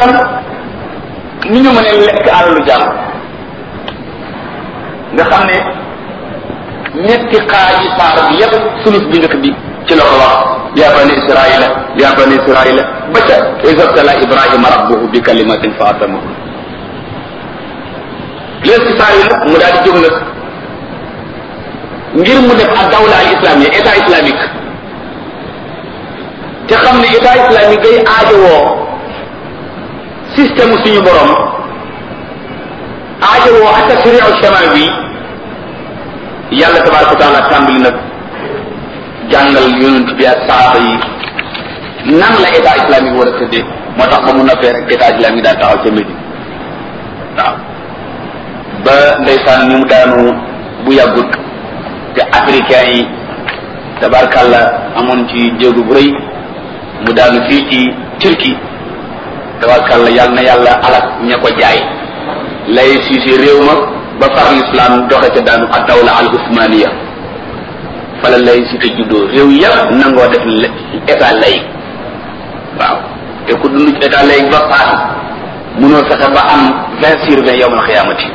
lan ni ñu mën a lekk alalu jàmm nga xam ne ñetti xaaji saar bi yépp sulus bi njëkk bi ci la ko wax ya bani israila ya bani israila ba ca isabtala ibrahima rabbuhu bi kalimatin fa atamahu léegi saar yi nag mu daal di jóg nag ngir mu def ak dawla al islamia état islamique te xam ne état islamique day aajowoo système suñu borom aajowoo ak tasriu shamal bi yàlla tabaraka wa taala tàmbali nag jàngal yonent bi ak saaba yi nan la état islamique war a tëddee moo tax ba mu noppee rek état islamique daal taxaw ca Médine waaw ba ndeysaan ni mu daanu bu yàggut te africain yi tabarkàlla amoon ci jéegu bu rëy mu daanu fii ci Turquie tabarkàlla yàlla na yàlla alak ña ko jaay lay siisi réew ma ba far l'islam doxe ca daanu ak dawla al usmaniya fala lay si te juddoo réew yëpp nangoo def état lay waaw te ku dund ci état lay ba paas munoo fexe ba am vingt sur vingt yowmal xiyaamati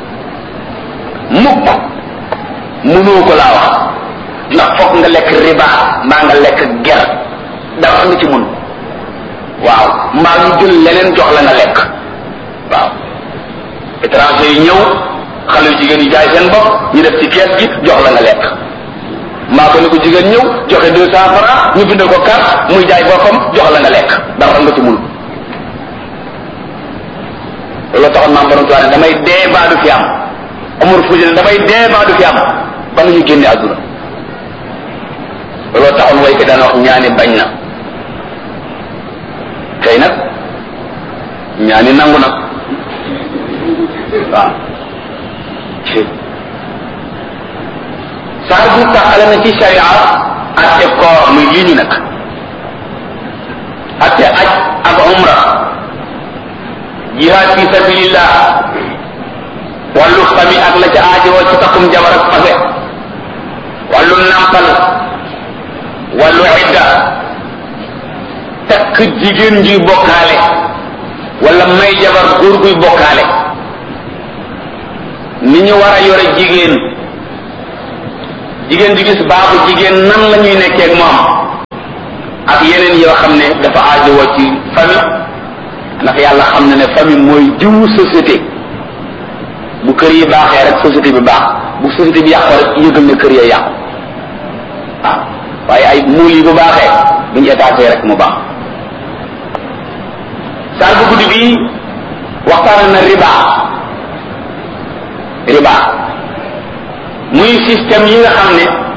mukk munoo ko laa wax ndax foog nga lekk riba mbaa nga lekk ger dara nga ci mun waaw mbaa ñu jël leneen jox la nga lekk waaw étranger yi ñëw xale yu jigéen yi jaay seen bopp ñu def ci kees gi jox la nga lekk mbaa ko ne ko jigéen ñëw joxe deux cent francs ñu bindal ko carte muy jaay boppam jox la nga lekk dara nga ci mun loolu taxoon maam borom tuwaane damay dee baa du fi am amul fuuti ne damay dee baa du fi am ba nga ñu génne àdduna looloo taxoon way ko daan wax ñaani bañ na tey nag ñaani nangu nag waaw saar bi taxale na ci sharia atte koor muy lii ñu nag atte aj ak umra jihaad fi sabilillah wàllu fami ak la ca aajowoo ci takkum jabar ak fase wàllu nàmpal wàllu idda takk jigéen juy bokkaale wala may jabar góor guy bokkaale ni ñu war a yore jigéen jigéen ju gis baaxu jigéen nan la ñuy nekkee ak moom ak yeneen yoo xam ne dafa aajowoo ci famille ndax yàlla xam na ne famille mooy jiwu société bu kër yi baaxee rek société bi baax bu société bi yàqoo rek yëgal ne kër ya yàqu waaw waaye ay muul yi bu baaxee buñu étaté rek mu baax saal bu guddi bi waxtaan na riba riba muy système yi nga xam ne